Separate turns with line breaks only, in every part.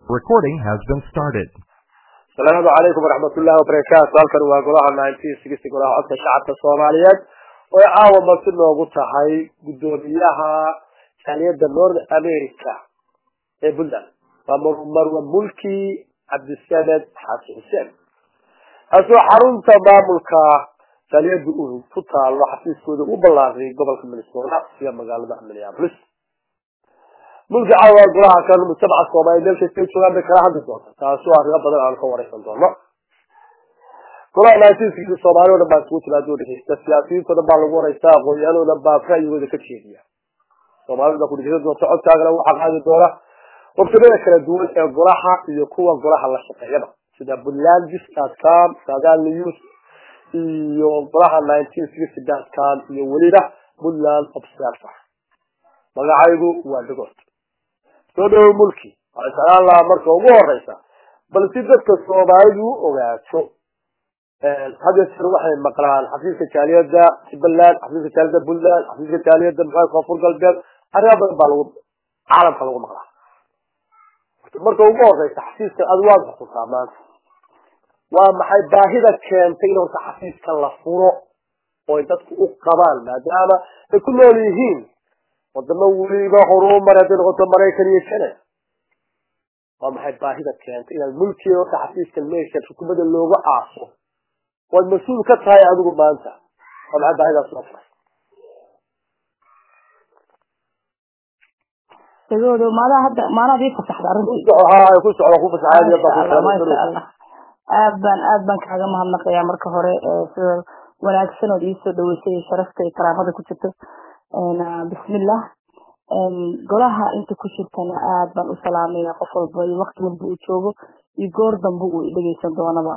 Recording has been started.
asalaamu calaykum waraxmatullaahi wabarakaatu halkan waa golaha nineteen sixty golaha codka shacabka soomaaliyeed oo ay caawa marti noogu tahay guddoomiyaha jaaliyadda north america ee puntland waa marwa mulki cabdisamed xaaji xuseen kaasoo xarunta maamulka jaaliyadda uu ku taalo xafiiskooda u ballaariyay gobolka minnesota iyo magaalada minneapolis mulki caawa golaha kan mujtamaca soomaaliya meel kastay joogaan bay kala hadli doonta taasoo arrimo badan aan ka wareysan doono golaha naasiiskiisa soomaali o dhan baa isugu timaado dhegeysta siyaasiyiinta o dhan baa lagu wareysta aqoon-yahan o dhan baa ra'yigooda ka jeediya soomaalida ku dhegeysan doonta codkaagana waxaa qaadi doona wabtamada kala duwan ee golaha iyo kuwa golaha la shaqeeyaba sida puntlandis com sagal news iyo golaha nineteen sixty com iyo weliba puntland observer magacaygu waa dhagood soo dhawo mulki waxay jeclaan lahaa marka ugu horeysa bal si dadka soomaalidu u ogaato had iyo jeer waxay maqlaan xafiiska jaaliyadda jubbaland xafiiska jaaliyadda puntland xafiiska jaaliyadda maxaa koonfur galbeed arrimo badan baa lagu caalamka lagu maqlaa marka ugu horeysa xafiiska ad waad xukuntaa maanta waa maxay baahida keentay in horta xafiiska la furo oo ay dadku u qabaan maadaama ay ku nool yihiin wadamo weliba horumar hadday noqoto maraykan iyo kane waa maxay baahida keentay inaad mulkiga horta xafiiska meesha xukuumadda looga aaso waad mas-uul ka tahay adigu maanta waa maxay baahidaas loo furay
dagoodo maadaha hadda maanaad ii fasaxda arrintii
ha ku socda ku fasaxaad
maasha allah aad baan aad baan kaaga mahadnaqayaa marka hore sida wanaagsan ood iisoo dhaweysay iyo sharafta iyo karaamada ku jirto bismillah golaha inta ku jirtana aad baan u salaamaya qof walba iyo waqti walba uu joogo iyo goor dambe uu dhegeysan doonaba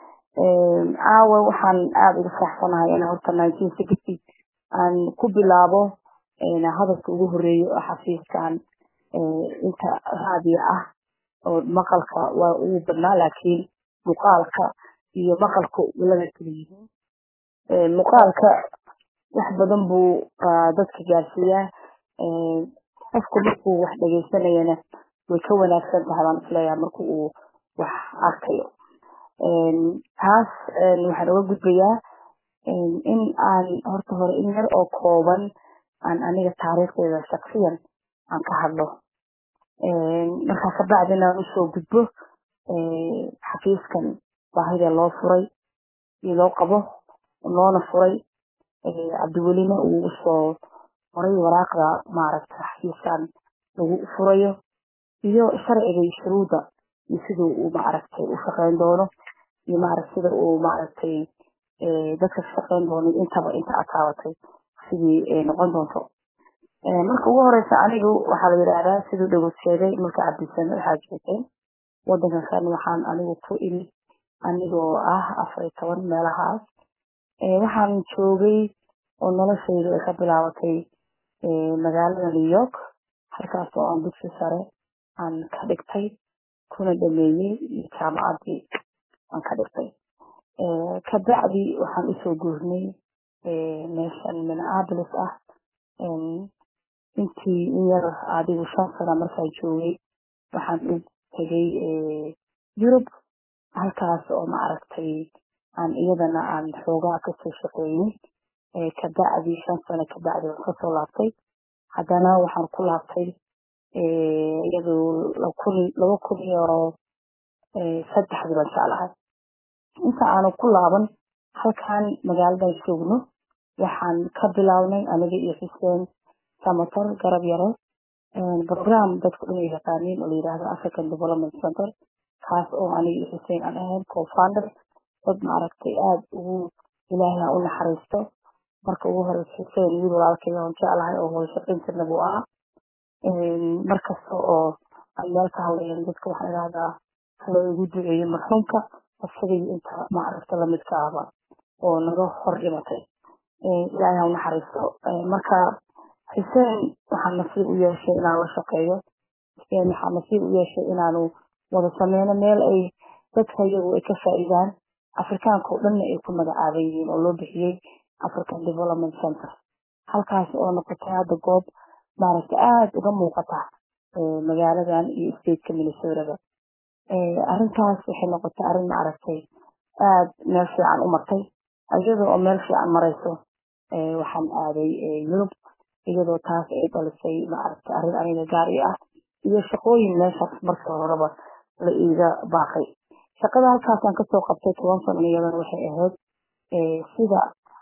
caawa waxaan aada uga faraxsanahay in horta nineteen sixty aan ku bilaabo hadalka ugu horeeyo oo xafiiskan inta raadiyo ah oo maqalka waa ugu badnaa laakiin muuqaalka iyo maqalka walada kala yihiin muuqaalka wax badan buu dadka gaarsiiyaa qofku markuu wax dhegeysanayana way ka wanaagsan tahay baan isleeyahay marka uu wax arkayo taas waxaan uga gudbayaa in aan horta hore in yar oo kooban aan aniga taariikhdeeda shaksiyan aan ka hadlo markaa kabacdina aan usoo gudbo xafiiskan baahida loo furay iyo loo qabo loona furay cabdiwelina uu usoo horay waraaqda maaragta xafiiskan lagu furayo iyo sharciga iyo shuruudda iyo siduu uu maaragtay u shaqeyn doono iyo maaragta sida uu maaragtay dadka ka shaqeyn doono intaba inta ataabatay sidii noqon doonto marka ugu horeysa anigu waxaa la yidhaahdaa siduu dhagood sheegay marka cabdisame waxaa jeeseen wadankan kan waxaan anigu ku imi anigoo ah afar iyo toban meelahaas waxaan joogay oo noloshayda ay ka bilaabatay magaalada new york halkaas oo aan dugsi sare aan ka dhigtay kuna dhameeyey jaamacaddii aan ka dhigtay kabacdi waxaan usoo guurnay meeshan minneapolis ah intii in yar adigu shan sana markaan joogay waxaan u tegay yurub halkaas oo maaragtay aan iyadana aan xoogaa kasoo shaqeeyey kabacdi shan sano kabacdi waan kasoo laabtay haddana waxaan ku laabtay iyadoo laba kun iyo saddexdii baan jeclahay inta aanu ku laaban halkan magaaladan joogno waxaan ka bilownay aniga iyo xuseen samator garab yare program dadku dhan ay yaqaaniin oo la yidhaahdo african development center kaas oo aniga iyo xuseen aan ahayn co-founder dad maaragtay aada ugu ilaahay u naxariisto marka ugu horeysa xuseen wiil walaalkay oon jeclahay oo wada shaqayn jirna buu ahaa markasta oo aan meel ka hadlayan dadka waxaan idhahdaa hala igu duceeyo marxuumka isagay inta maaragta lamidka ahba oo naga hor dhimatay ilaahay ha u naxariisto marka xuseen waxaa nasiib u yeeshay inaan la shaqeeyo xuseen waxaa nasiib u yeeshay inaanu wada sameyno meel ay dadka iyagu ay ka faa'iidaan afrikaanka oo dhanna ay ku magacaaban yihiin oo loo bixiyey african development center halkaas oo noqotay hadda goob maaragta aada uga muuqata magaaladan iyo stateka minnesotaba arrintaas waxay noqotay arrin maaragtay aada meel fiican u martay iyadoo oo meel fiican marayso waxaan aaday yurub iyadoo taas ay dhalisay maaragtay arrin aniga gaar i ah iyo shaqooyin meeshaas markii horeba la iiga baaqay shaqada halkaasaan kasoo qabtay toban sano iyadana waxay ahayd sida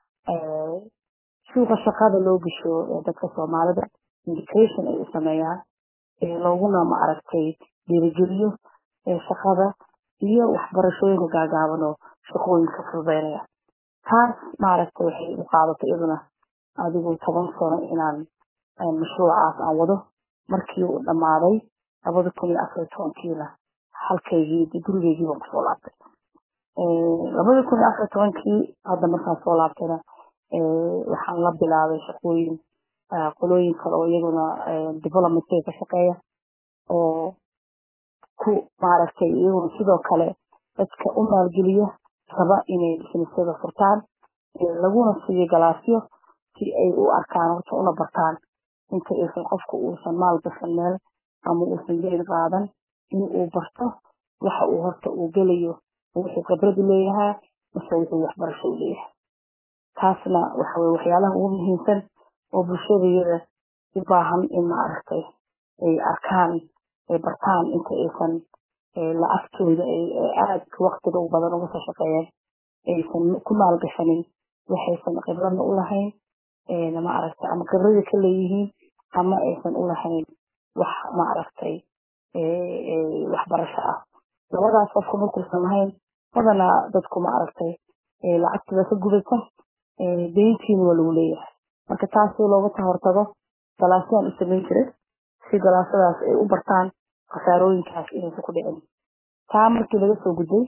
suuqa shaqada loo gasho dadka soomaalida indication ay u sameeyaan looguna maaragtay dhiirigeliyo shaqada iyo waxbarashooyinka gaagaaban oo shaqooyinka fududeynaya taas maaragtay waxay u qaadatay iyaduna adigu toban sano inaan mashruucaas aan wado markii uu dhammaaday labada kun iyo afar iyo tobankiina halkaygii gurigeygii baan kusoo laabtay labada kun iyo afar iyo tobankii hadda markaan soo laabtayna waxaan la bilaabay shaqooyin qolooyin kale oo iyaguna developmentga ka shaqeeya oo ku maaragtay iyaguna sidoo kale dadka u maalgeliya raba inay businesyada furtaan laguna siiyo galaasyo si ay u arkaan horta una bartaan inta aysan qofku uusan maal gashan meel ama uusan geed qaadan in uu barto waxa uu horta uu gelayo wuxuu khibradu leeyahaa mase wuxuu waxbarasho u leeyahay taasna waxa weye waxyaalaha ugu muhiimsan oo bulshadayada u baahan in maaragtay ay arkaan ay bartaan inta aysan la-agtooda aad waktiga u badan uga soo shaqeeyeen aysan ku maalgashanin waxaysan khibradna u lahayn maaragtay ama khibrada ka leeyihiin ama aysan u lahayn wax maaragtay waxbarasho ah labadaas qofku markuusan lahayn badanaa dadku maaragtay lacagtiba ka gubata deyntiina waa lagu leeyahay marka taas si looga tahortago galaasyaan u samayn jiray si galaasadaas ay u bartaan khasaarooyinkaas inaysan ku dhicin taa markii laga soo gudbay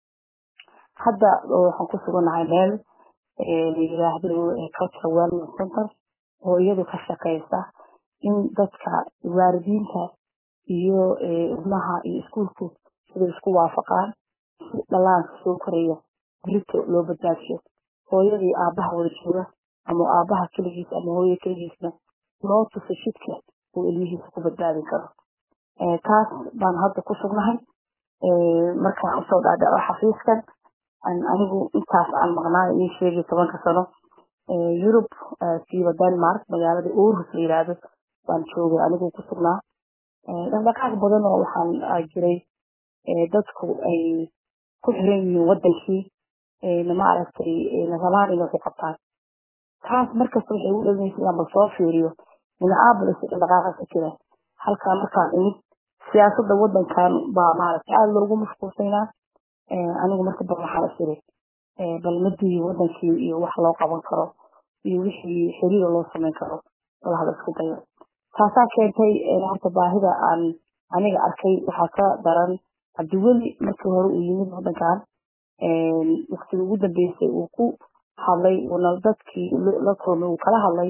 hadda waxaan ku suganahay meel la yiraahdo cultural wellness center oo iyadu ka shaqeysa in dadka waalidiinta iyo ilmaha iyo iskuulku siday isku waafaqaan si dhalaanka soo koraya berito loo badbaadiyo hooyadii aabaha wada jooga ama aabaha keligiis ama hooya keligiisna loo tuso shidka uu ilmihiisa ku badbaadin karo taas baan hadda ku sugnahay markaan usoo dhaadhaco xafiiskan anigu intaas aan maqnaa ii sheegay tobanka sano yurub siiba denmark magaalada orus la yiraahdo baan joogay anigu ku sugnaa dhaqdhaqaaq badan oo waxaan jiray dadku ay ku xiran yihiin wadankii maaragtay rabaan inay ku qabtaan taas markasta waxay u dhalinaysa inaan bal soo fiiriyo minneapolis dhaqdhaqaaqa ka jira halkaa markaan imid siyaasadda wadankan baa maaragtay aada loogu mashquulsaynaa anigu marka bal waxaan isiri bal madii wadankii iyo wax loo qaban karo iyo wixii xiriira loo samayn karo bal hala isku dayo taasaa keentay horta baahida aan aniga arkay waxaa ka daran cabdiweli markii hore uu yimid wadankan waktigii ugu dambeysay uu ku hadlay uuna dadkii la kulmay uu kala hadlay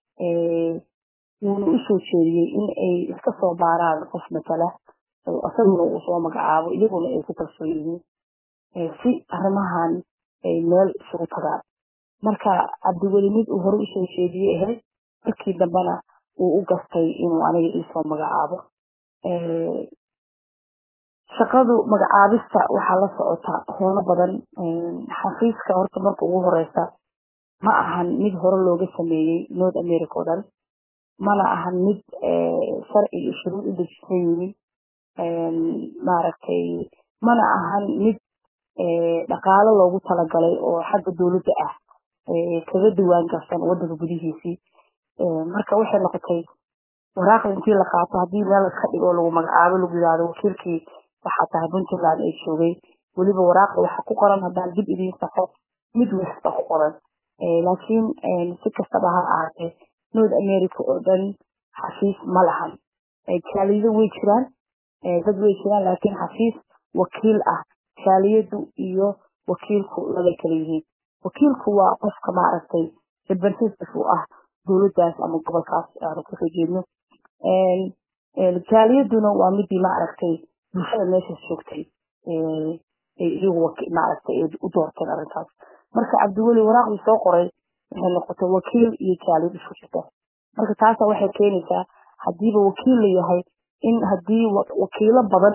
wuuna usoo jeediyey in ay iska soo baaraan qof matala isaguna uu soo magacaabo iyaguna ay ku kalsoon yihiin si arrimahan ay meel isugu tagaan marka cabdiweli mid uu hore usoo jeediyey ahayd markii dambena uu u gastay inuu aniga iisoo magacaabo shaqadu magacaabista waxaa la socota howlo badan xafiiska horta marka ugu horeysa ma ahan mid hore looga sameeyey north america o dhan mana ahan mid sharci iyo shuruud u dejisan yihiin maaragtay mana ahan mid dhaqaalo loogu talagalay oo xagga dowladda ah kaga diwaan garsan wadanka gudihiisii marka waxay noqotay waraaqda intii la qaato haddii meel iska dhigo lagu magacaabo lagu yidhaahdo wakiilkii waxaa tahay puntland ay joogay weliba waraaqda waxaa ku qoran haddaan dib idiin saxo mid wasta ku qoran laakiin si kastaba ha ahaatee north america oo dhan xafiis ma lahan jaalido way jiraan dad way jiraan laakiin xafiis wakiil ah jaaliyadu iyo wakiilku labay kala yihiin wakiilku waa qofka maaragtay representative u ah dowladdaas ama gobolkaas aanu kasoo jeedno jaaliyaduna waa midii maaragtay bulshada meeshaas joogtay iyagu maaragtay u doorteen arrintaas marka cabdiweli waraaqdii soo qoray waxay noqotay wakiil iyo jaaliyad isku jirta marka taasa waxay keenaysaa haddiiba wakiil la yahay in haddii wakiilo badan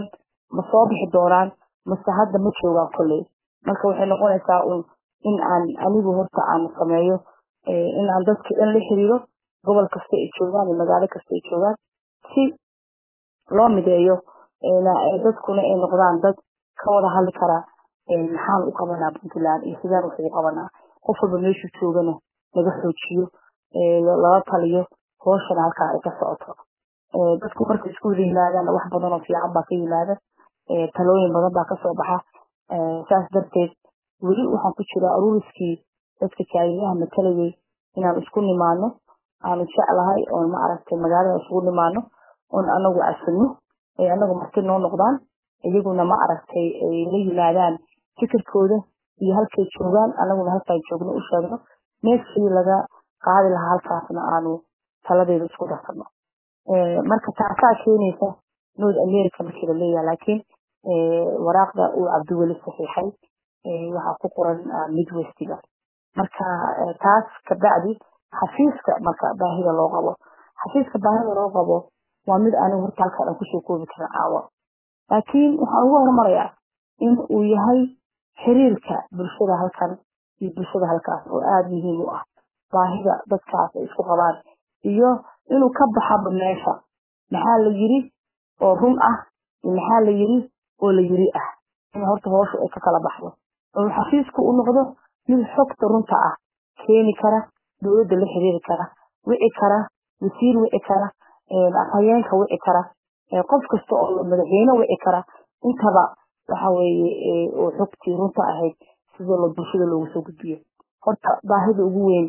ma soo bixi doonaan mase hadda ma joogaan kolley marka waxay noqonaysaa un in aan anigu horta aan sameeyo in aan dadka dhan la xiriiro gobol kasta ay joogaan iyo magaalo kasta ay joogaan si loo mideeyo dadkuna ay noqdaan dad ka wada hadli kara maxaan u qabanaa puntland iyo sidaan wax ugu qabanaa qof walba meeshuu joogana laga xoojiyo lala taliyo hooshana halkaa ay ka socoto dadku markay isku wada yimaadaan wax badan oo fiican baa ka yimaada talooyin badan baa kasoo baxa saas darteed weli waxaan ku jiraa aruuriskii dadka jaaliyaha matalayay inaan isku nimaano aanu jeclahay oon ma aragtay magaalada isugu nimaano oon anagu casino ay anagu marti noo noqdaan iyaguna ma aragtay ay la yimaadaan fikirkooda iyo halkay joogaan anaguna halkaan joogno u sheegno meeshii laga qaadi lahaa halkaasna aanu taladeeda isku darsano marka taasaa keenaysa north america markii la leeyahay laakiin waraaqda uu cabdiweli saxiixay waxaa ku qoran midwestiga marka taas kabacdi xafiiska marka baahida loo qabo xafiiska baahida loo qabo waa mid anigu horta halkaa dhan kusoo koobi karin caawa laakiin waxaan ugu horumarayaa in uu yahay xiriirka bulshada halkan iyo bulshada halkaas oo aada muhiim u ah baahida dadkaas ay isku qabaan iyo inuu ka baxaba meesha maxaa la yiri oo run ah iyo maxaa la yiri oo la yiri ah in horta hoosha ay ka kala baxdo oo xafiisku u noqdo mid xogta runta ah keeni kara dowladda la xiriiri kara wici kara wasiir wici kara afhayeenka wici kara qof kasta oo madaxweyne wici kara intaba waxa weeye oo xogtii runta ahayd sida lo bulshada loogu soo gudbiyo horta baahida ugu weyn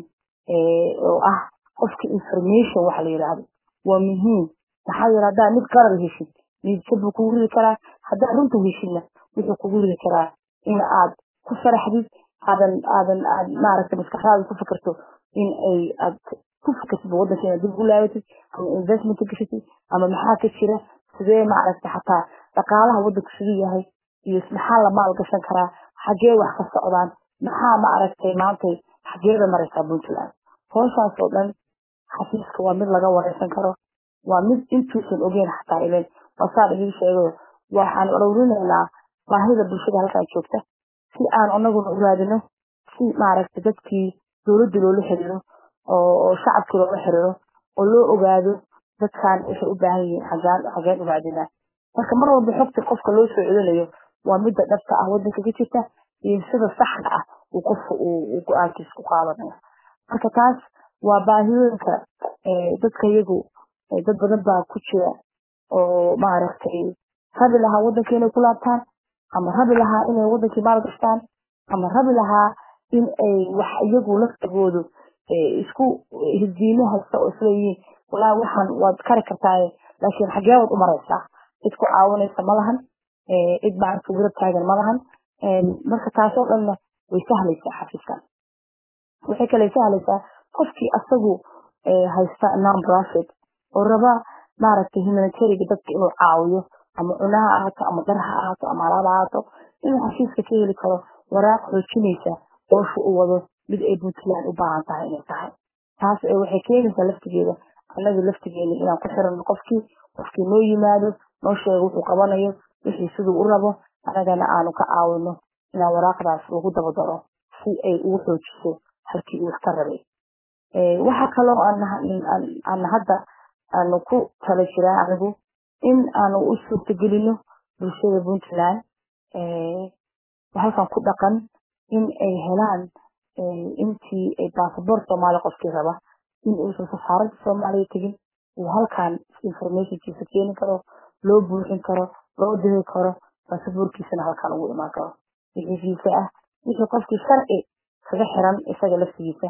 oo ah qofka information waxa la yidhaahdo waa muhiim maxaa yeele haddaa mid qarar heshid miidka buu kugu ridi karaa haddaa runta heshidna wuxuu kugu ridi karaa in aad ku faraxdid aadan aadan aad maaragta maskaxdaada ku fikirto in ay aad ku fikirtid waddanka inaad dib ugu laabatid ama investment gashatid ama maxaa ka jira sidee maaragta xataa dhaqaalaha waddanku siduu yahay iyo maxaa la maal gashan karaa xagee wax ka socdaan maxaa maaragtay maantay xageeda maraysaa puntland hooshaas oo dhan xafiiska waa mid laga wareysan karo waa mid intuusan ogeyn xataa ilen wasaa idin sheegayo waxaan ururinaynaa baahida bulshada halkaa joogta si aan anaguna u raadino si maaragta dadkii dowladda loola xiriiro oo shacabkii loola xiriiro oo loo ogaado dadkan waxay u baahan yihiin xagaan xageen u raadinaa marka mar walba xogta qofka loo soo celinayo waa midda dhabta ah waddanka ka jirta iyo sida saxda ah uu qofka uu go-aankiisa ku qaadanayo marka taas waa baahiyooyinka dadka iyagu dad badan baa ku jira oo maaragtay rabi lahaa waddanka inay ku laabtaan ama rabi lahaa inay waddankii maal gashtaan ama rabi lahaa in ay wax iyagu laftigoodu isku hirdiimo haysta oo isleeyihiin walaa waxaan waad kari kartaaye laakiin xagee waad u maraysaa cid ku caawinaysa ma lahan cid maaragta garab taagan ma lahan marka taasoo dhanna way sahlaysaa xafiiskan waxay kale sahlaysaa qofkii asagu haysta non profit oo raba maaragtay humanitariga dadka inuu caawiyo ama cunaha ahaato ama dar ha ahaato ama alaab ahaato inuu xafiiska ka heli karo waraaq xoojinaysa hoosha u wado mid ay puntland u baahan tahay inay tahay taas waxay keenaysaa laftigeeda annaga laftigeena inaan ku xirano qofkii qofkii noo yimaado noo sheego wuxuu qabanayo wixii siduu u rabo annagana aanu ka caawino inaan waraaqdaas lagu dabadaro si ay ugu xoojiso halkii uu wax ka rabay waxaa kaloo aan hadda aanu ku tala jiraa anigu in aanu u suurtagelino bulshada puntland halkan ku dhaqan in ay helaan intii ay basaboor soomaali qofkii raba in uusan safaaradda soomaaliya tegin uu halkan informationkiisa keeni karo loo buuxin karo loo diri karo basaboorkiisana halkan ugu imaan karo wixii fiisa ah wixii qofkii sharci kaga xiran isaga laftigiisa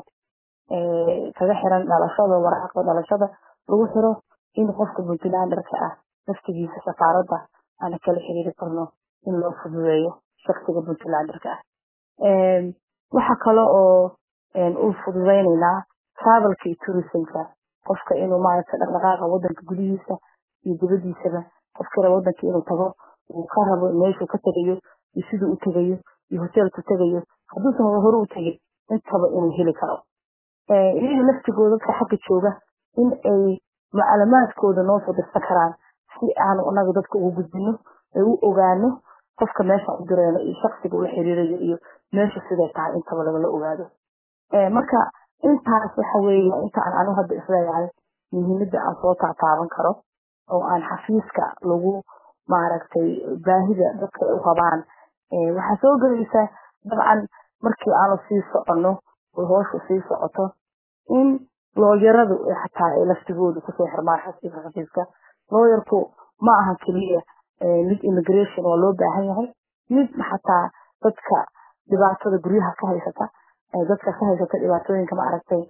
kaga xiran dhalashada waraaqda dhalashada lagu xiro in qofka puntlanderka ah laftigiisa safaaradda aan kala xiriiri karno in loo fududeeyo shaksiga puntlanderka ah waxa kale oo u fududeynaynaa travelka iyo tourismka qofka inuu maaragta dhaqdhaqaaqa wadanka gudihiisa iyo dibadiisaba qofkira wadanka inuu tago uu ka rabo meeshuu ka tegayo iyo siduu u tegayo iyo hoteelku tegayo hadduusan hore u tegin intaba inuu heli karo iyaga laftigooda dadka xagga jooga in ay maclumaadkooda noo soo dirsan karaan si aanu anaga dadka ugu gudbino ay u ogaano qofka meesha u direyno iyo shaksiga ula xiriirayo iyo meesha siday tahay intaba lagala ogaado marka intaas waxa weeye inta aan anigu hadda isleeyahay muhiimada aan soo taataaban karo oo aan xafiiska lagu maaragtay baahida dadka ay u qabaan waxaa soo gelaysa dabcan markii aanu sii soconno oo hoosha sii socoto in looyaradu xataa ay laftigoodu kusoo xirmaan xafiiska xafiiska looyarku ma aha keliya mid immigration waa loo baahan yahay mid xataa dadka dhibaatada guryaha ka haysata dadka ka haysata dhibaatooyinka maaragtay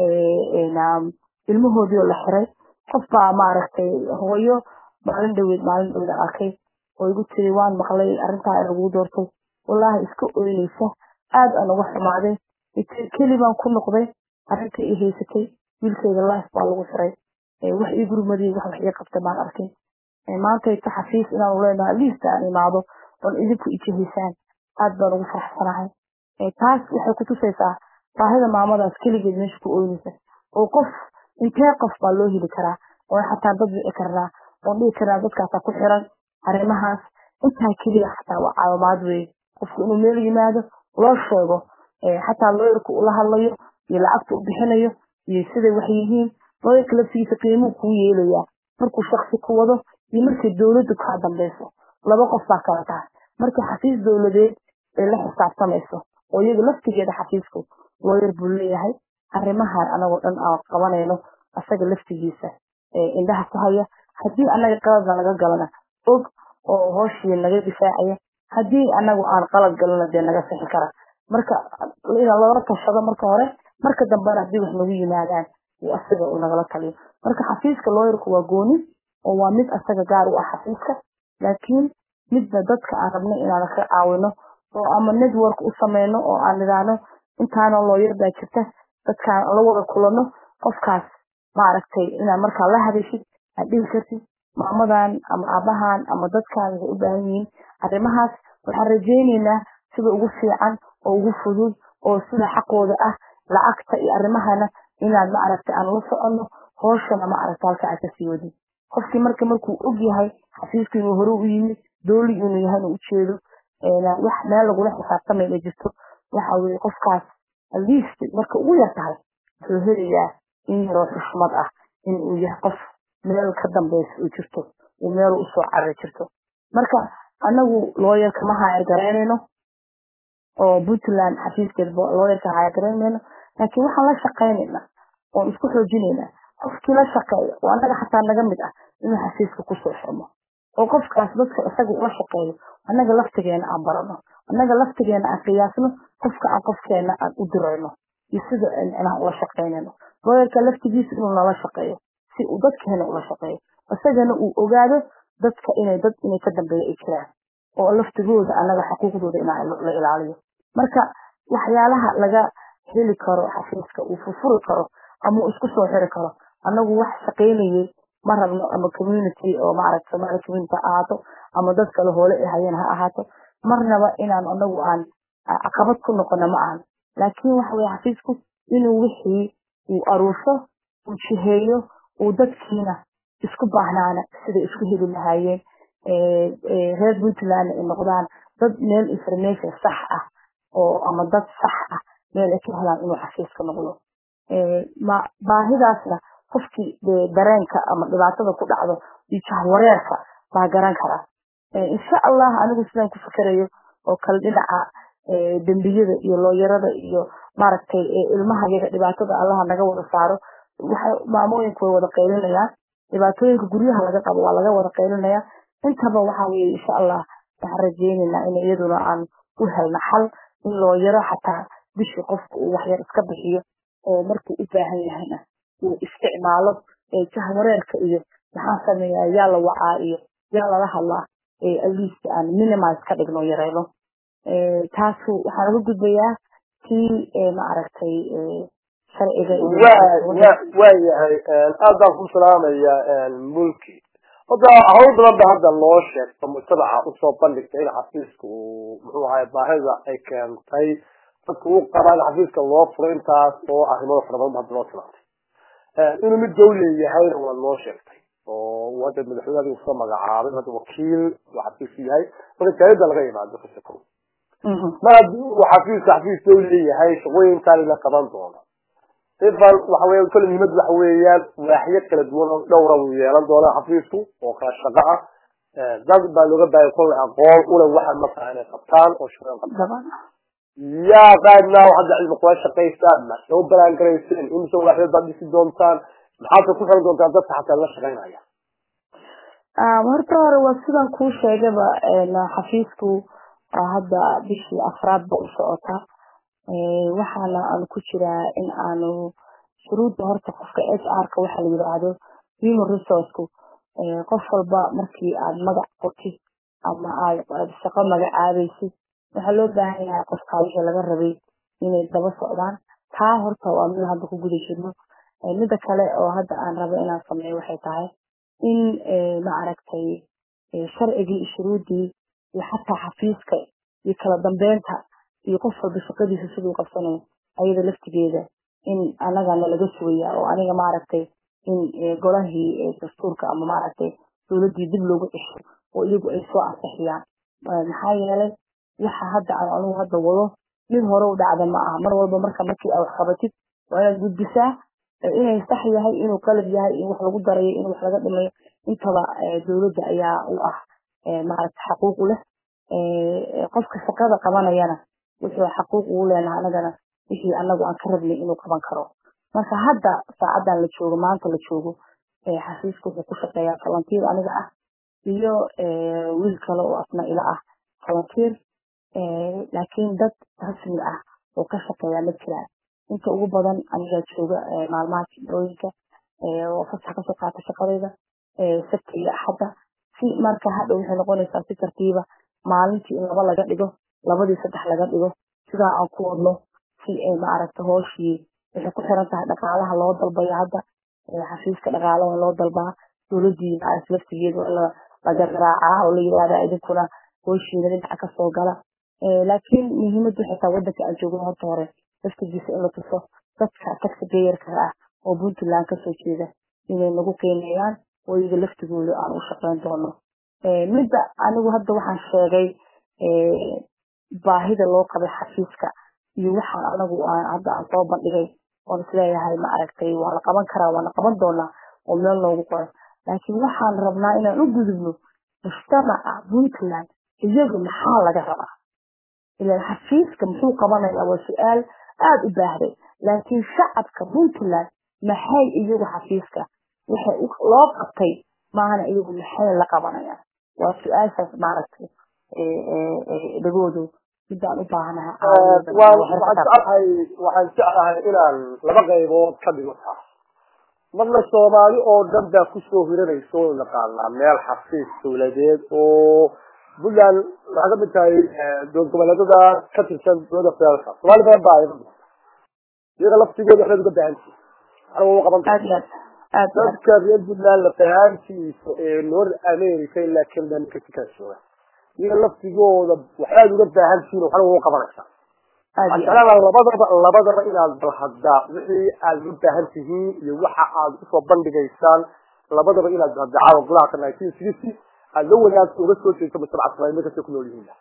ilmahoodii oo la xiray qof baa maaragtay hooyo maalin dhaweed maalin dhaweed arkay oo igu tiri waan maqlay arrintaa lagu doortay wallaahi iska oynaysa aad aan uga xumaaday keli baan ku noqday arrinta i haysatay wiilkeyga life baa lagu xiray wax ii gurmadii wax wax ii qabtay maan arkin maanta ta xafiis inaanu leenahay liista aan imaado oon idinku ijihaysaan aad baan ugu faraxsanahay taas waxay kutusaysaa baahida maamadaas keligeed meesha ku oynaysa oo qof intee qof baa loo heli karaa oo xataa dad wici karnaa oon dhihi karnaa dadkaasaa ku xiran arrimahaas intaa keliya xataa waa caawimaad weye qofku inuu meel yimaado loo sheego xataa looyarku ula hadlayo iyo lacagta u bixinayo iyo siday wax yihiin looyarka laftigiisa qiimuu kuu yeelayaa markuu shaksi ku wado iyo markay dowladdu kaa dambeyso laba qof baa kala tahay markii xafiis dowladeed ay la xisaabtamayso oo iyada laftigeeda xafiisku looyar buu leeyahay arrimahan anagoo dhan aan qabanayno asaga laftigiisa indhaha ku haya haddii annaga qaladna laga galana og oo hooshii naga difaacaya haddii anagu aan qalad galana dee naga sixi kara marka inaan loola tashado marka hore marka dambena haddii wax nagu yimaadaan uu asaga uu nagala taliyo marka xafiiska looyarku waa gooni oo waa mid asaga gaar u ah xafiiska laakiin midna dadka aan rabno inaan ka caawino oo ama network u sameyno oo aan idhaahno intaana looyar baa jirta dadkaan la wada kulano qofkaas maaragtay inaad markaa la hadashid aad dhihi kartid maamadan ama aabahan ama dadkaan waxay u baahan yihiin arrimahaas waxaan rajayneynaa sida ugu fiican oo ugu fudud oo sida xaqooda ah lacagta iyo arrimahana inaan maaragtay aan la soconno hooshana maaragta halka aad kasii wadin qofkii marka markuu og yahay xafiisku inuu hore u yimid dooli inuu yahay inuu ujeedo wax meel lagula xisaabtamay ma jirto waxa weye qofkaas atleast marka ugu yar tahay wuxuu helayaa in yaroo xushmad ah in uu yahay qof meel ka dambeysa u jirto uu meel usoo carari jirto marka anagu looyarka ma haayar garaynayno oo puntland xafiiskeed looyarka haayar garaynayno laakiin waxaan la shaqaynaynaa oon isku xoojinaynaa qofkii la shaqeeya oo annaga xataa naga mid ah inuu xafiiska kusoo xirmo oo qofkaas dadka isaga ula shaqeeyo annaga laftigeena aan barano annaga laftigeena aan qiyaasno qofka aan qofkeena aan u dirayno iyo sida inaan ula shaqaynayno looyarka laftigiisa inuu nala shaqeeyo si uu dadkeena ula shaqeeyo isagana uu ogaado dadka inay dad inay ka dambeeya ay jiraan oo laftigooda annaga xuquuqdooda inaa la ilaaliyo marka waxyaalaha laga heli karo xafiiska uu furfuri karo ama uu isku soo xiri karo annagu wax shaqaynayay ma rabno ama community oo maaragta somali community ha ahaato ama dad kale hoole ay hayeen ha ahaato marnaba inaan anagu aan caqabad ku noqono ma ahan laakiin waxa weye xafiisku inuu wixii uu aruursho uu jiheeyo uu dadkiina isku baahnaana siday isku heli lahaayeen reer puntland ay noqdaan dad meel information sax ah oo ama dad sax ah meel ay ka helaan inuu xafiiska noqdo baahidaasna qofkii dareenka ama dhibaatada ku dhacdo iyo jahwareerka baa garan karaa insha allah anigu sidaan ku fikerayo oo kale dhinaca dembiyada iyo looyarada iyo maaragtay ilmaha yaga dhibaatada allaha naga wada saaro waxay maamooyinku way wada qaylinayaan dhibaatooyinka guryaha laga qabo waa laga wada qaylinaya intaba waxa weye insha allah waxaan rajeyneynaa in iyaduna aan u helno xal in looyaro xataa bishii qofka uu waxyar iska bixiyo oo markuu u baahan yahayna uu isticmaalo jahwareerka iyo maxaan sameeyaa yaa la wacaa iyo yaa lala hadlaa atleast aan minimize ka dhigno yareyno taasu waxaan uga gudbayaa kii maaragtay sharciga
waayahay aad baan ku salaamaya mulki hadda hawl badan ba hadda loo sheegto mujtamaca usoo bandhigta in xafiiska uu muxuu ahay baahida ay keentay dadka u qabaan xafiiska loo furo intaas oo arrimada fara badan hadda loo tilmaantay inuu mid dawle yahayna waa loo sheegtay oo uu hadda madaxweyne adigu soo magacaabay hadda wakiil uu xafiisku yahay marka jaaliyada laga imaado kasako mar haddii uu xafiiska xafiis dowli leeyahay shaqooyinkaan la qaban doono ifan waxa weya kole muhiimad waxa weeyaan waaxyo kala duwan oo dhowra uu yeelan doona xafiisku oo kala shaqo ah dad baa looga baahaya kole aqoon ule waxa markaa inay qabtaan oo shaqooyin qabtaan yaa qaadnaa hadda cilmi kula shaqaysaan ma soo balaan garayseen imise waaxyood baad dhisi doontaan maxaadka ku xiran doontaan dadka xataa la shaqaynaya
horta hore waa sidaan kuu sheegaba xafiisku hadda bishii afraad ba u socota waxaana aanu ku jiraa in aanu shuruudda horta qofka h r-ka waxa la yidhaahdo human resourceku qof walba markii aad magac qortid ama aad shaqo magacaabaysid waxaa loo baahan yahay qofkaa wixii laga rabay inay daba socdaan taa horta waa mid hadda ku guda jirno mida kale oo hadda aan rabo inaan sameeyo waxay tahay in ma aragtay sharcigii shuruuddii iyo xataa xafiiska iyo kala dambeynta iyo qof walba shaqadiisa siduu qabsanayo ayada laftigeeda in anagana laga sugaya oo aniga maaragtay in golahii dastuurka ama maaragtay dowladdii dib loogu cesho oo iyagu ay soo ansixiyaan maxaa yeelay waxa hadda aan anugu hadda wado mid hore u dhacda ma aha mar walba marka markii aad wax qabatid waa inaad gudbisaa inay sax yahay inuu qalab yahay in wax lagu darayo in wax laga dhimayo intaba dowladda ayaa u ah maaragta xaquuq u leh qofka shaqada qabanayana wuxuu xaquuq ugu leenahay anagana wixii anagu aan ka rabnay inuu qaban karo marka hadda saacadan la joogo maanta la joogo xafiiska wuxuu ku shaqeeyaa falantiir aniga ah iyo wiil kale oo asna ila ah falantiir laakiin dad rasmi ah oo ka shaqeeya ma jiraan inta ugu badan anigaa jooga maalmaha jimcooyinka oo fasax kasoo qaata shaqadayda sabta iyo axadda si marka hadha waxay noqonaysaa si tartiiba maalintii in laba laga dhigo labadii saddex laga dhigo sidaa aan ku wadno si ay maaragta hooshii waxay ku xiran tahay dhaqaalaha loo dalbayo hadda xafiiska dhaqaalaha loo dalbaa dowladii maaragta laftigeeda laga raacaa oo la yidhahda idinkuna hooshiina dhinaca kasoo gala laakiin muhiimaddu waxay tahay waddanka aan joogno horta hore laftigiisa in la tuso dadka tagsi gayarka ah oo puntland kasoo jeeda inay nagu qiimeeyaan oo iyaga laftigooda aan u shaqeyn doono midda anigu hadda waxaan sheegay baahida loo qabay xafiiska iyo waxaan anagu hadda aan soo bandhigay oon isleeyahay ma aragtay waa la qaban karaa waana qaban doonaa oo meel noogu qoran laakiin waxaan rabnaa inaan u gudubno mujtamaca puntland iyagu maxaa laga rabaa ilan xafiiska muxuu qabanayaa waa su-aal aada u baahday laakiin shacabka puntland maxay iyagu xafiiska waxay loo qabtay maana iyagu maxay la qabanayaan waa su-aashaas maaragtay dhagoodu midaan u baahanahay
waxaan jeclahay inaan laba qaybood ka dhigo taas marna soomaali oo dhan baa kusoo hiranaysa oo naqaanaa meel xafiis dowladeed oo puntland waxaa kamid tahay dowlad goboleedada ka tirsan dowladda federaalka soomaali badan baa iyaga laftigooda waxbaad uga baahantihi aniga u qaban dadka reer puntland la fahaantiisa ee north america ilaa canada mexica jooga iyaga laftigooda waxbaad uga baahantihiin waxna ugu qabanaysaa waxaan jeclaanaa labadaba labadaba inaad bal haddaa wixii aad u baahan tihiin iyo waxa aad usoo bandhigaysaan labadaba inaad hadacaawa golaha ka nineteen sixty aada la wanaagsa uga soo jeesto mujtamaca soomaliya markastay ku nool yihiin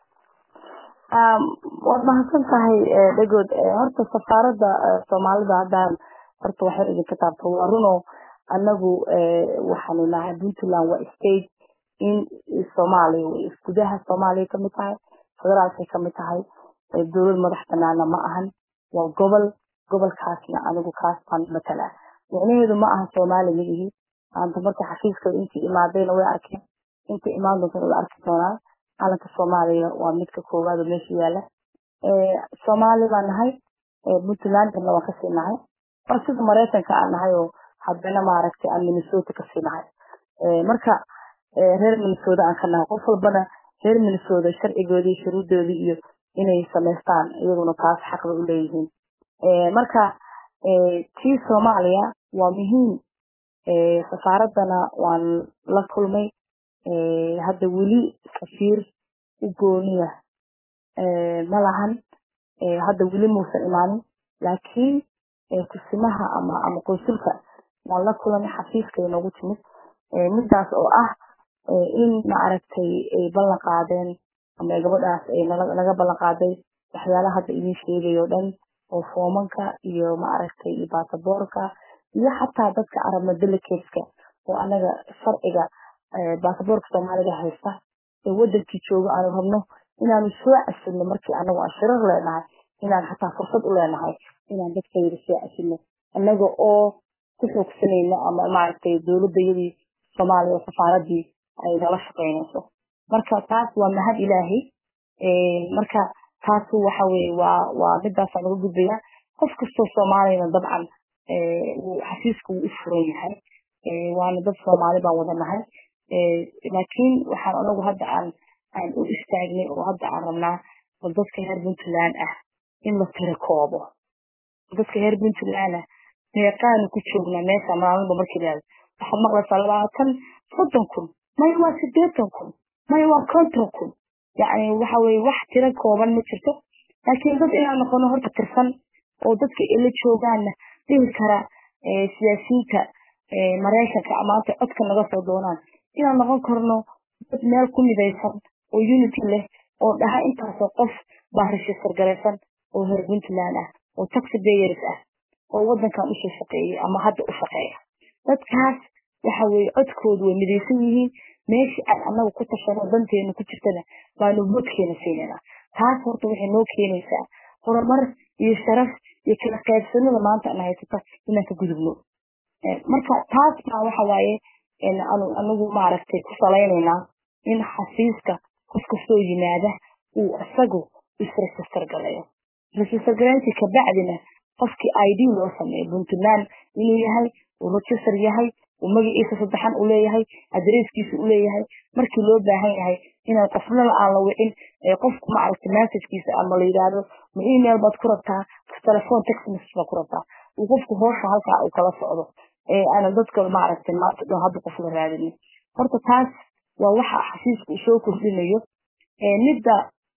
waad mahadsan tahay dhagood horta safaaradda soomaalida haddaan horta waxay idinka taabto waa runo anagu waxaanu nahay puntland waa state in soomaaliya gudaha soomaaliya kamid tahay federaalkay kamid tahay dowlad madax banaana ma ahan waa gobol gobolkaasna anigu kaas baan matalaa micnaheedu ma aha soomaali midihi maanta marka xafiiska intii imaadayna way arkeen inta imaan doontana way arki doonaan calanka soomaaliya waa midka koowaad oo meesha yaala soomaali baan nahay puntlandna waan kasii nahay waa sida maraykanka aan nahay oo haddana maaragtay aan minnesota kasii nahay marka reer minnesota aan ka nahay qof walbana reer minnesota sharcigoodii shuruudoodii iyo inay samaystaan iyaguna taas xaqba u leeyihiin marka tii soomaaliya waa muhiim safaaraddana waan la kulmay hadda weli safiir u gooniya ma lahan hadda weli muusan imaanin laakiin kusimaha ama ama qonsulka waan la kulanay xafiiskay noogu timid midaas oo ah in maaragtay ay ballan qaadeen ama gabadhaas ay naga ballan qaaday waxyaalaha hadda idin sheegayo dhan oo foomanka iyo maaragtay iyo baasaboorka iyo xataa dadka arabna delegateska oo anaga sharciga baasaboorka soomaaliga haysta ee wadankii jooga aanu rabno inaanu soo casilno markii anagu aan shirar leenahay inaan xataa fursad u leenahay inaan dadkayda soo casilno anaga oo ku xoogsanayno ama maaragtay dowladayadii soomaaliya oo safaaradii ay nala shaqaynayso marka taas waa mahad ilaahay marka taas waxa weye waa waa midaasaan uga gudbayaa qof kastoo soomaaliyana dabcan xafiiska wuu u furan yahay waana dad soomaali baan wada nahay laakiin waxaan anagu hadda aan aan u istaagnay oo hadda aan rabnaa bal dadka reer puntland ah in la tira koobo dadka reer puntland ah meeqaanu ku joognaa meesha maalinba markii laada waxaad maqlaysaa labaatan soddon kun maya waa sideetan kun maya waa konton kun yacni waxa weye wax tiro kooban ma jirto laakiin dad inaan noqono horta tirsan oo dadka ila joogaanna dhihi kara siyaasiyiinta maraykanka maanta codka naga soo doonaan inaan noqon karno dad meel ku midaysan oo unity leh oo dhaha intaasoo qof baa register garaysan oo reer puntland ah oo taxi bayers ah oo wadankan usoo shaqeeyay ama hadda u shaqeeya dadkaas waxa weye codkoodu way midaysan yihiin meeshii aan anagu ku tashano danteenu ku jirtana baanu vodkeena siinayna taas horta waxay noo keenaysaa horumar iyo sharaf iyo kala qaybsanada maanta ana haysata inaan ka gudubno marka taas baa waxa waaye anagu maaragtay ku salaynaynaa in xafiiska qof kastoo yimaada uu isagu isregister galayo register garayntii kabacdina qofkii id loo sameeyo puntland inuu yahay uu register yahay uu magaciisa saddexan u leeyahay adresskiisa u leeyahay markii loo baahan yahay inaan qofnana aan la wicin qofku maaragtay messagekiisa ama la yidhaahdo ma email baad ku rabtaa telephone text message baad ku rabtaa uu qofku hoosha halkaa uu kala socdo aanan dadka maaragtay maanta dhan hadda qof la raadinin horta taas waa waxa xafiisku uu soo kordhinayo midda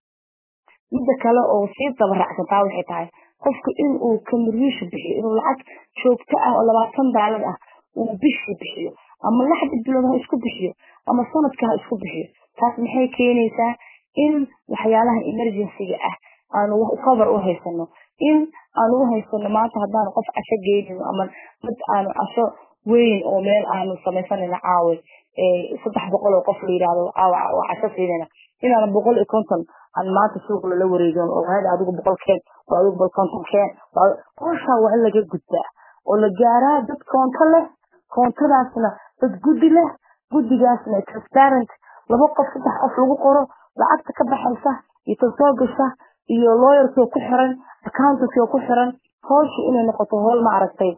midda kale oo sii dabaracsan taa waxay tahay qofku in uu contribution bixiyo inuu lacag joogto ah oo labaatan daalar ah uu bishii bixiyo ama lixda bilood ha isku bixiyo ama sanadka ha isku bixiyo taas maxay keenaysaa in waxyaalaha emergencyga ah aanu cover u haysano in aanu u haysano maanta haddaanu qof casho geynino ama dad aanu casho weyn oo meel aanu samaysanayno caawe saddex boqol oo qof la yidhaahdo caawa oo casho siinayna inaanu boqol iyo konton aan maanta suuq lala wareegin oo hada adigu boqol keen oo adigu boqol konton keen howshaa waa in laga gudbaa oo la gaaraa dad koonto leh koontadaasna dad guddi leh guddigaasna transparent laba qof saddex qof lagu qoro lacagta ka baxaysa iyo tan soo gasha iyo lawyerkii ku xiran accountankii ku xiran howsha inay noqoto howl maaragtay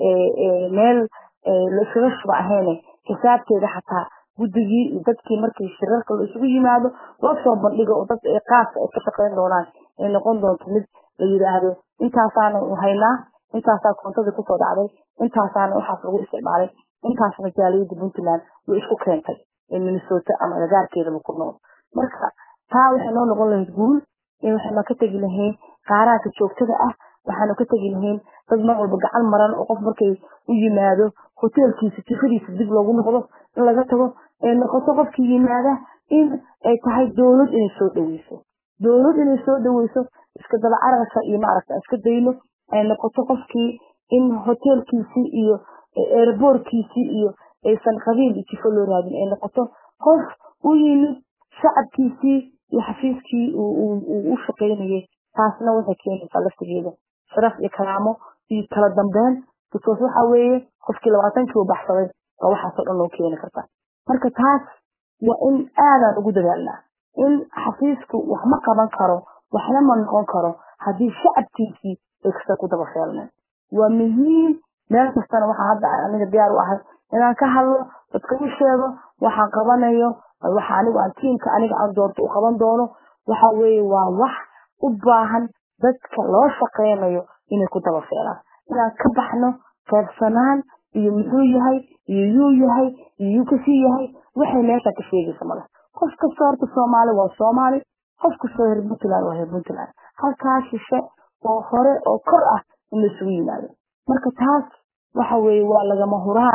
meel la iskaga shuba ahayne xisaabteeda xataa guddigii iyo dadkii markii shirarka la isugu yimaado loo soo bandhigo oo dad qaasa ay ka shaqayn doonaan ay noqon doonto mid la yidhaahdo intaasaanu haynaa intaasaa koontadii kusoo dhacday intaasaana waxaas lagu isticmaalay intaasna jaaliyadda puntland way isku keentay ee minnesota ama agagaarkeedaba ku nool marka taa waxay noo noqon lahayd guul waxaanu ka tegi lahayn qaaraanka joogtada ah waxaanu ka tegi lahayn dad mar walba gacan maran oo qof markay u yimaado hoteelkiisa jifadiisa dib loogu noqdo in laga tago ee noqoto qofkii yimaada in ay tahay dowlad inay soo dhaweyso dowlad inay soo dhaweyso iska daba cararka iyo maaragta iska dayno ay noqoto qofkii in hoteelkiisii iyo airboortkiisii iyo aysan qabiil iyo jifo loo raadin ay noqoto qof u yimid shacabkiisii iyo xafiiskii uu u shaqaynayay taasna waxay keenaysaa laftigeeda sharaf iyo karaamo iyo kala dambeyn because waxa weeye qofkii labaatankii u baxsaday waa waxaasoo dhan loo keeni karta marka taas waa in aadaan ugu dadaalnaa in xafiisku wax ma qaban karo waxna ma noqon karo haddii shacabkiisii ay kasta ku daba feelneen waa muhiim meel kastana waxaa hadda aniga diyaar u ahay inaan ka hadlo dadka u sheego waxaan qabanayo waxa anigu aan tiimka aniga aan doorto u qaban doono waxa weeye waa wax u baahan dadka loo shaqeynayo inay ku daba feelaan inaan ka baxno qaybsanaan iyo muxuu yahay iyo yuu yahay iyo yuu kasii yahay waxay meesha ka sheegaysa male qof kasta horta soomaali waa soomaali qof kastoo reer puntland waa reer puntland halkaa shishe oo hore oo kor ah in laisugu yimaado marka taas waxa weeye waa lagama huraan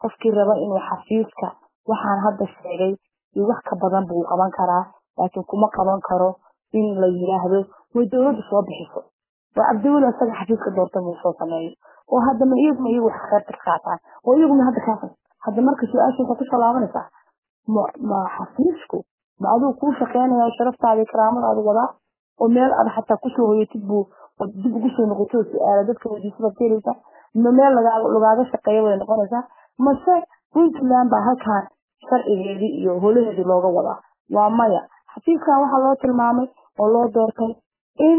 qofkii raba inuu xafiiska waxaan hadda sheegay iyo wax ka badan buu qaban karaa laakiin kuma qaban karo in la yiraahdo way dowladda soo bixiso oo cabdiweli isaga xafiiska doorta muu soo sameeyo oo hadda ma iyaguma iyagu wax qeybta ka qaataan oo iyaguna hadda kaa hadda marka su-aasha waxay kusoo laabanaysaa ma ma xafiisku ma aduu kuu shaqeynaya sharaftaada karaamadaada wadaa oo meel aad xataa kusoo hoyatid buu dib ugu soo noqoto su-aala dadka weydiisadaad ka helaysaa ma meel lagaaga shaqeeya way noqonaysaa mase puntland baa halkaan sharcigeedii iyo holaheedii looga wadaa waa maya xafiiskan waxaa loo tilmaamay oo loo doortay in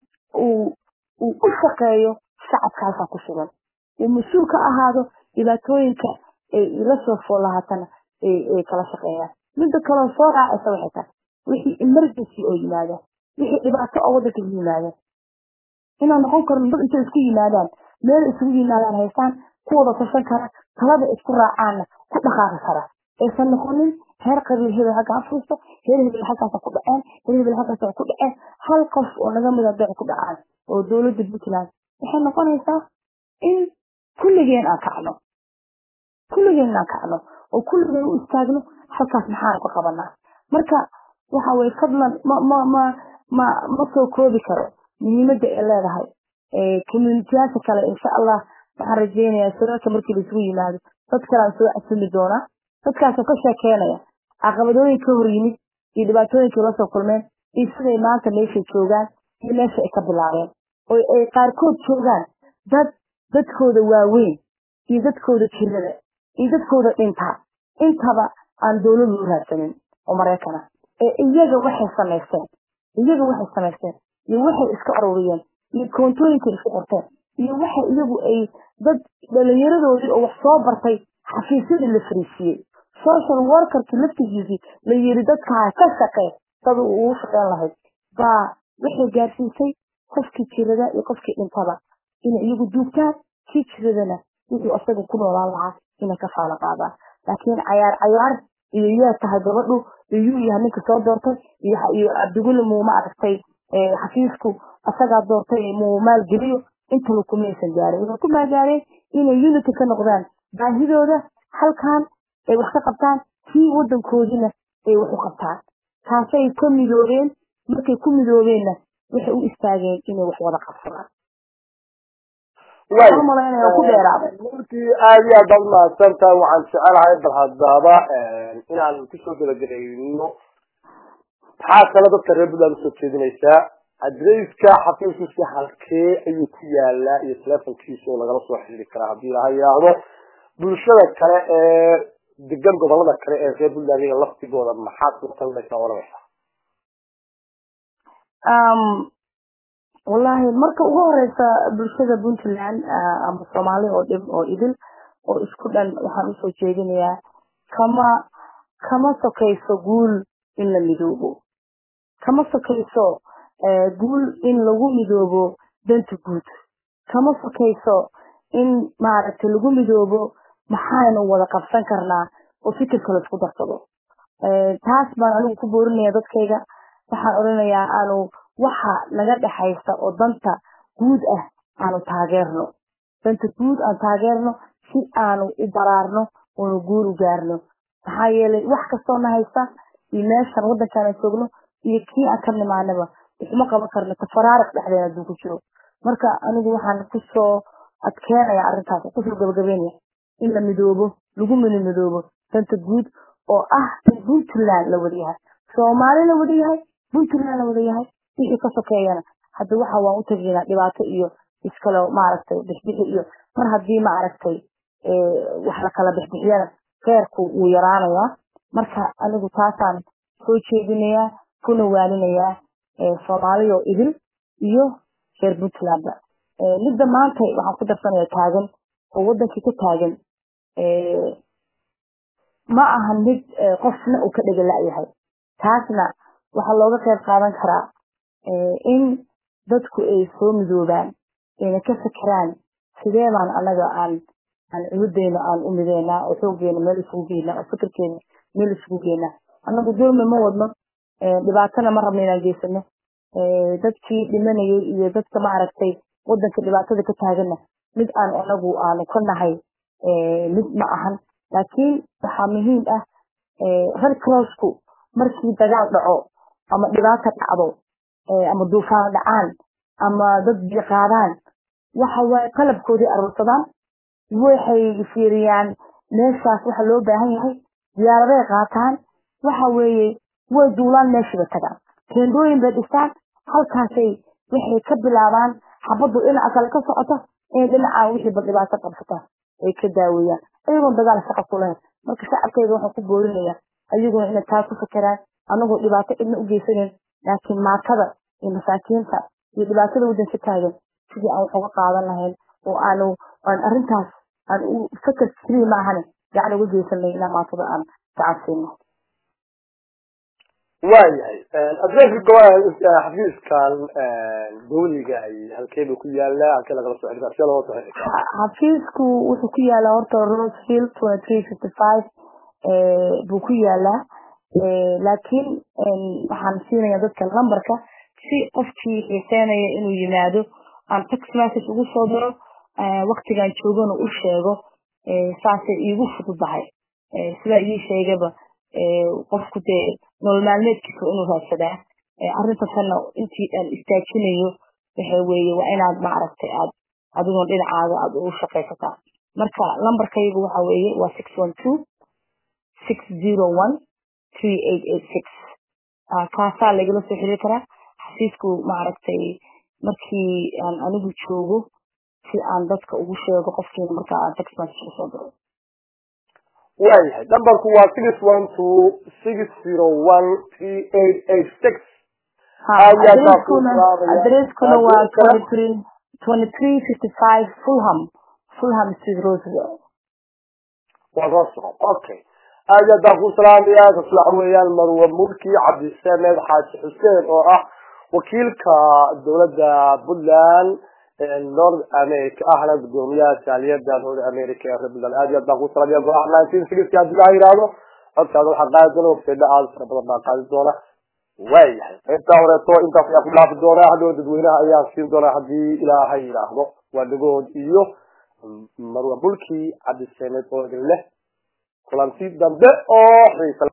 uu uu u shaqeeyo shacabka halkaa ku sugan uu mas-uul ka ahaado dhibaatooyinka ay ila soo foolahaatana ay kala shaqeeyaan midda kaloo soo raacaysa waxay tahay wixii emergency oo yimaadaan wixii dhibaato oo waddanka yimaadaan inaan noqon karno dad intay isku yimaadaan meel isugu yimaadaan haystaan kuwada tashan kara talada isku raacaanna ku dhaqaaqi kara aysan noqonin heer qabiil hebel halkaa fuusto heer hebel halkaasa ku dhaceen heer hebel halkaasa ku dhaceen hal qof oo naga mida dec ku dhacaan oo dowladda puntland waxay noqonaysaa in kulligeen aan kacno kulligeen aan kacno oo kulligeen u istaagno halkaas maxaan ka qabanaa marka waxa weye fadlan ma ma ma ma ma soo koobi karo muhiimadda ay leedahay communitiyaasha kale insha allah waxaan rajeynayaa shirarka markii laisugu yimaado dad kale aan soo casumi doonaa dadkaasoo ka sheekeynaya caqabadooyin ka hor yimid iyo dhibaatooyinkii la soo kulmeen iyo siday maanta meeshay joogaan iyo meesha ay ka bilaabeen oo ay qaarkood joogaan dad dadkooda waaweyn iyo dadkooda jirada iyo dadkooda dhintaa intaba aan dowlad loo raadsanin oo maraykana ee iyaga waxay samaysteen iyaga waxay samaysteen iyo waxay iska ururiyeen iyo koontooyinkay isku qorteen iyo waxa iyagu ay dad dhalinyaradoodii oo wax soo bartay xafiisyadii la fariisiiyey social workerkii laftigiisii la yiri dadkaa ka shaqee dad uu ugu shaqeyn lahayd baa waxay gaarsiisay qofkii jirada iyo qofkii dhintaba inay iyagu duugtaan kii jiradana wuxuu isaga ku noolaan lahaa inay ka faalo qaadaan laakiin cayaar cayaar iyo yaa tahay gabadhu iyo yuu yahay ninka soo doortay iyo cabdiguli muu ma aragtay xafiisku asagaa doortay muu maalgeliyo intaba kumaysan gaarin waxay ku maagaareen inay unity ka noqdaan baahidooda halkan ay wax ka qabtaan kii wadankoodina ay wax u qabtaan taasay ka midoobeen markay ku midoobeenna waxay u istaageen inay wax wada qabsadaan
runtii aada iyo aad baad mahadsantahay waxaan jecelahay bal hadaba inaan kusoo gabagabayno maxaa kale dadka reer puntland usoo jeedinaysaa adreyska xafiiskiisa halkee ayuu ku yaalaa iyo telefonkiisa oo lagala soo xiriiri karaa haddii laha yidhaahdo bulshada kale ee degan gobolada kale ee reer puntland iyaga laftigooda maxaad ku talinaysaa oranaysaa
wallahi marka ugu horeysa bulshada puntland ama soomaali oo dhib oo idil oo isku dhan waxaan usoo jeedinayaa kama kama sokayso guul in la midoobo kama sokayso guul in lagu midoobo danta guud kama sokayso in maaragtay lagu midoobo maxaynu wada qabsan karnaa oo fikirka laisku darsado taas baan anigu ku boorinaya dadkayga waxaan odhanayaa aanu waxa naga dhexaysa oo danta guud ah aanu taageerno danta guud aan taageerno si aanu u baraarno oonu guur u gaarno maxaa yeelay wax kastoo na haysta iyo meeshan waddankaan aan joogno iyo kii aan ka nimaanaba waxuma qaban karno tafaraariq dhexdeena hadduu ku jiro marka anigu waxaan kusoo adkeenaya arrintaas kusoo gabagabeynaya in la midoobo lagu mini midoobo danta guud oo ah in puntland la wada yahay soomaali la wada yahay puntland la wada yahay wixii ka sokeeyana hadda waxa waan u tegaynaa dhibaato iyo iskale maaragtay bixbixi iyo mar haddii maaragtay wax la kala bixbixiyana kheerku wuu yaraanayaa marka anigu taasaan soo jeedinayaa kuna waalinayaa soomaaliyo idil iyo reer puntlandba midda maanta waxaan ku darsanaya taagan oo wadankii ka taagan ma ahan mid qofna uu ka dhega la-yahay taasna waxaa looga qayb qaadan karaa in dadku ay soo midoobaan ayna ka fikiraan sidee baan anaga aan aan cududeena aan u mideynaa oo xoogeena meel isugu geynaa oo fikirkeena meel isugu geynaa anagu dulmi ma wadno dhibaatana ma rabno inaan geysano dadkii dhimanayay iyo dadka maaragtay wadanka dhibaatada ka taaganna mid aan anagu aanu ka nahay mid ma ahan laakiin waxaa muhiim ah red crossku markii dagaal dhaco ama dhibaato dhacdo ama duufaan dhacaan ama dad biyo qaadaan waxa waaye qalabkoodii aruursadaan waxay fiiriyaan meeshaas waxa loo baahan yahay diyaaraday qaataan waxa weeye way duulaan meeshiiba tagaan teendooyin bay dhistaan halkaasay waxay ka bilaabaan xabaddu dhinaca kale ka socota in dhinaca wixiiba dhibaato qabsata ay ka daaweeyaan ayagoon dagaal shaqa ku lahayn marka shacabkeyga waxaan ku boorinayaa ayaguna inay taa ku fakeraan anagoo dhibaato cidna u geysanayn laakiin maatada iyo masaakiinta iyo dhibaatada waddanka taagan sidii aan wax uga qaadan lahayn oo aanu aan arrintaas aan u fakar keliya ma ahane gacan uga geysan lahayn ilaa maatada aan gacansiino
waayahay adreeska xafiiskan dawliga ay halkeeba ku yaala halkee lagala soo xidhiidha sidee looga soo xidhiidha
xafiisku wuxuu ku yaalaa horta rosefield twenty three fifty five buu ku yaalaa laakiin waxaan siinaya dadka numberka si qofkii xiiseynaya inuu yimaado aan text message ugu soo diro waktigan joogana u sheego saasay iigu fududahay sidaa ii sheegaba qofku dee nolol maalmeedkiisa inuu raadsadaa arrintaasna intii aan istaajinayo waxa weeye waa inaad maaragtay aad adigoon dhinacaaga aad ugu shaqaysataa marka lambarkaygu waxa weeye waa six one two six zero one three eight eight six kaasaa lagala soo xiriiri karaa xafiisku maaragtay markii aan anigu joogo si aan dadka ugu sheego qofkiina markaa aan text message usoo diro
waayahay numberku waa six one two six zero one three eight eight six
adreskuna waa twenty three twenty three fifty five fulham fulham street roseville
waa roseville okay aad iyo aad ku salaamaya kasu waxa weeyaan marwa mulki cabdisamed xaaji xuseen oo ah wakiilka dowladda puntland north america ahna gudoomiyaha jaaliyada north america ee reer puntland aad iyo aad baan ku salaamaya go-aha nineteen sixty haddii laa yidhaahdo codkaada waxaa qaadi doona wafeedha aada fara badan baa qaadi doona waayahay qaybtaa horeeto intaas ayaa ku dhaafi doonaa hadhow dadweynaha ayaan siin doonaa haddii ilaahay yidhaahdo waa dhagood iyo marwa mulki cabdisamed oo idin leh kulanti dambe oo xiisa